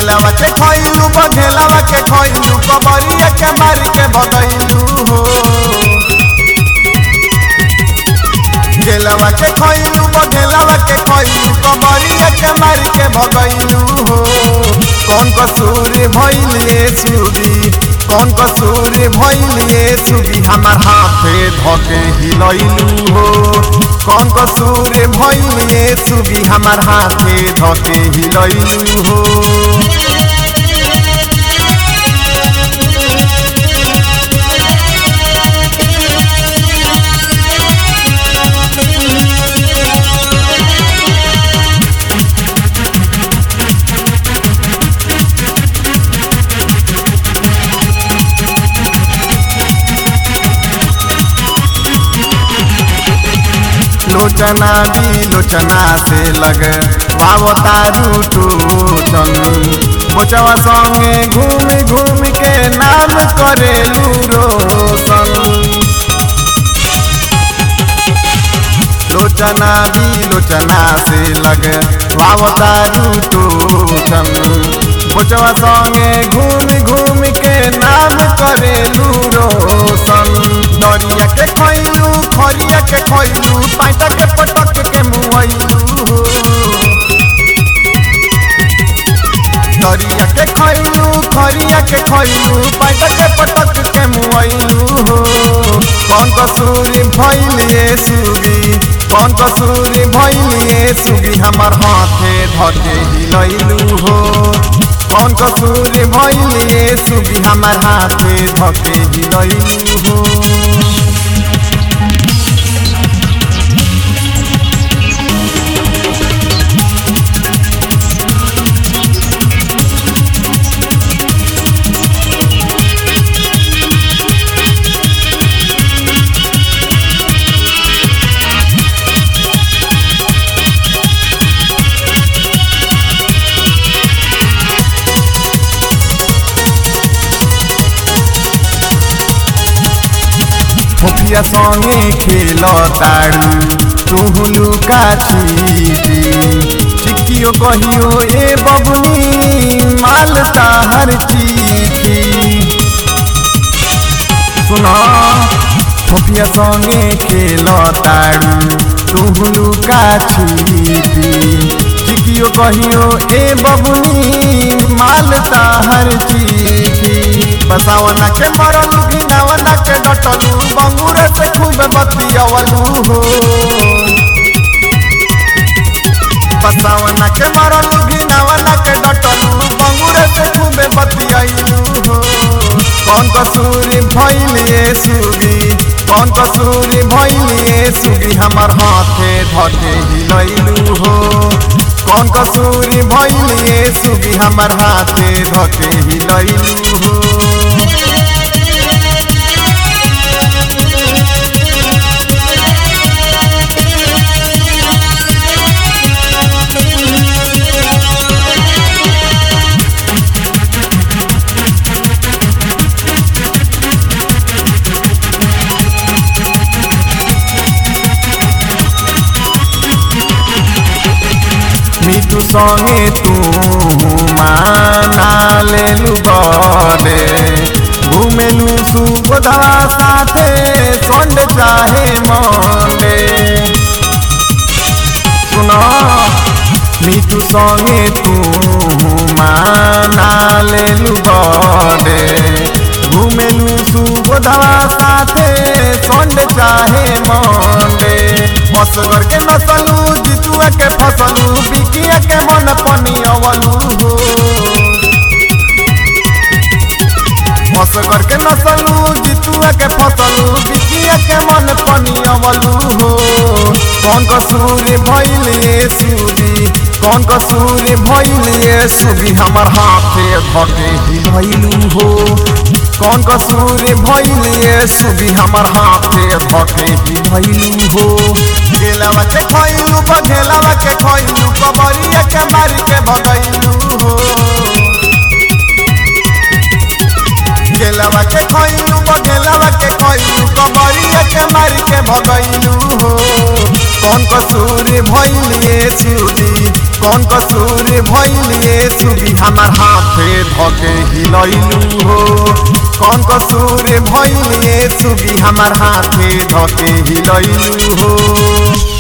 गेलवा के खइलू बघेलवा के खइलू कबरिया के मार के भगैलू हो गेलवा के खइलू बघेलवा के खइलू कबरिया के मार के भगैलू हो कौन कसूर भइलिए सुगी कौन कसूर भइलिए सुगी हमार हाथे धके हिलैलू हो कौन कसूर भइलिए सुगी हमार हाथे धके हिलैलू हो लोचना भी लोचना से लग वाव तारू टोचन बोचवा संगे घूम घूम के नाम करेलू रोशन लोचना भी लोचना से लग वाव तारू टोचन बोचवा संगे घूम घूम के नाम करेलू रोशन दरिया के खैलू खरिया के खैलू पाइटा के पटक के मुआइलू दरिया के खैलू खरिया के खैलू पाइटा के पटक के मुआइलू हो कौन कसूर भइलिए सुगी कौन कसूर भइलिए सुगी हमार हाथे धके हिलैलू हो कौन कसूर भइलिए सुगी हमार हाथे धके हिलैलू हो मुखिया संगे खेल तारू तुहु लुका छिपी चिक्कियो कहियो ए बबुनी माल ताहर चीखी सुना मुखिया संगे खेल तारू तुहु लुका छिपी चिक्कियो कहियो ए बबुनी माल ताहर चीखी बसावना के मरलू घिनावना के डटलू बंगूरे से खूब बतियवलू हो बसावना के मरलू घिनावना के डटलू बंगूरे से खूब बतियलू हो कौन कसूर भइलिए सुगी कौन कसूर भइलिए सुगी हमार हाथे धके हिलैलू हो कौन कसूर भइलिए सुगी हमार हाथे धके हिलैलू हो মিঠু সঙ্গে তু মানা লেলু বডে ঘুমেলু সুবোধা সাথে সন্ডে চাহে মন্ডে শুন মিঠু সঙ্গে তু মানা লেলু বডে ঘুমেলু সুবোধা সাথে সন্ডে চাহে মন্ডে मसगर के नसलू जितुआ के फसलू बिकिया के मन पनियवलू हो मसगर के नसलू जितुआ के फसलू बिकिया के मन पनियवलू हो कौन कसूर भइलिए सुगी कौन कसूर भइलिए सुगी हमर हाथे धके हिलैलू हो कौन कसूर भइलिए सुगी हमर हाथे धके हिलैलू हो गेलवा के खइलू बघेलवा के खइलू कबरिया के मार के भगैलू हो गेलवा के खइलू बघेलवा के खइलू कबरिया के मार के भगैलू हो कौन कसूर भैलिए सुगी कौन कसूर भैलिए सुगी हमार हाथे धके हिलैलू हो कौन कसूर भैलिए सुगी हमार हाथे धके हिलैलू हो